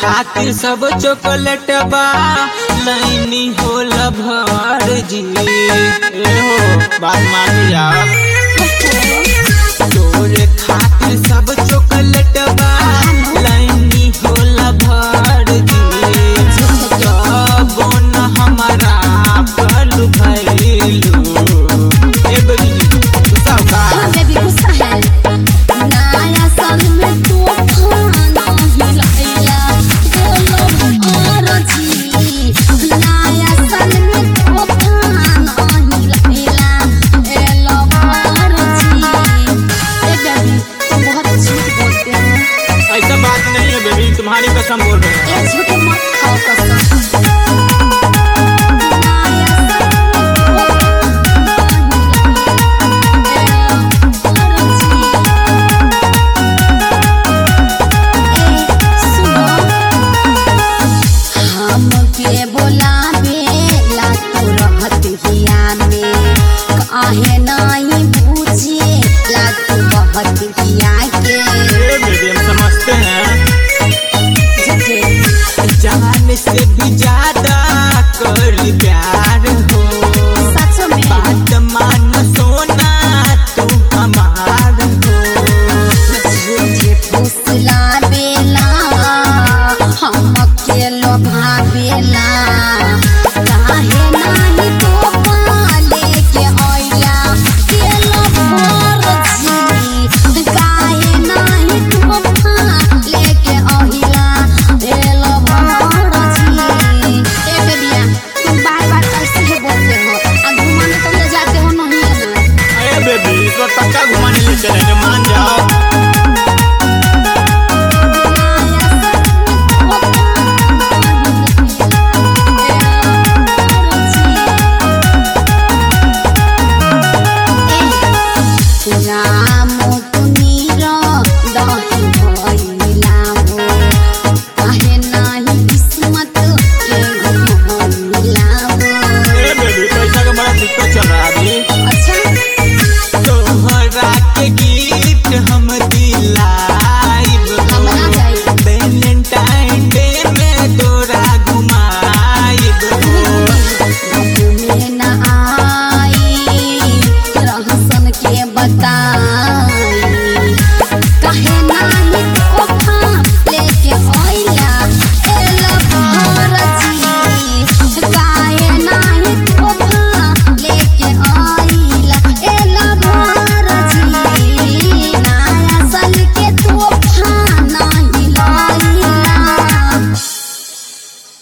खातिर सब चॉकलेट बा लाइनी होला भर जी ए हो बात मान लिया तोरे खातिर सब चॉकलेट बा लाइनी होला भर जी जब न हमारा पल भइलू ए बेबी जी गुस्सा होगा बेबी गुस्सा है नया साल में तूफान हिलाइला बोलो और जी नया साल में तूफान हिलाइला ए लो और जी ए बेबी तुम बहुत झूठ बोलते हो ऐसा बात नहीं है बेबी तुम्हारी कसम बोल रहे हैं ए झूठ मत खाओ कसम हमके बोलावे ला तू रहत हिया में काहे ना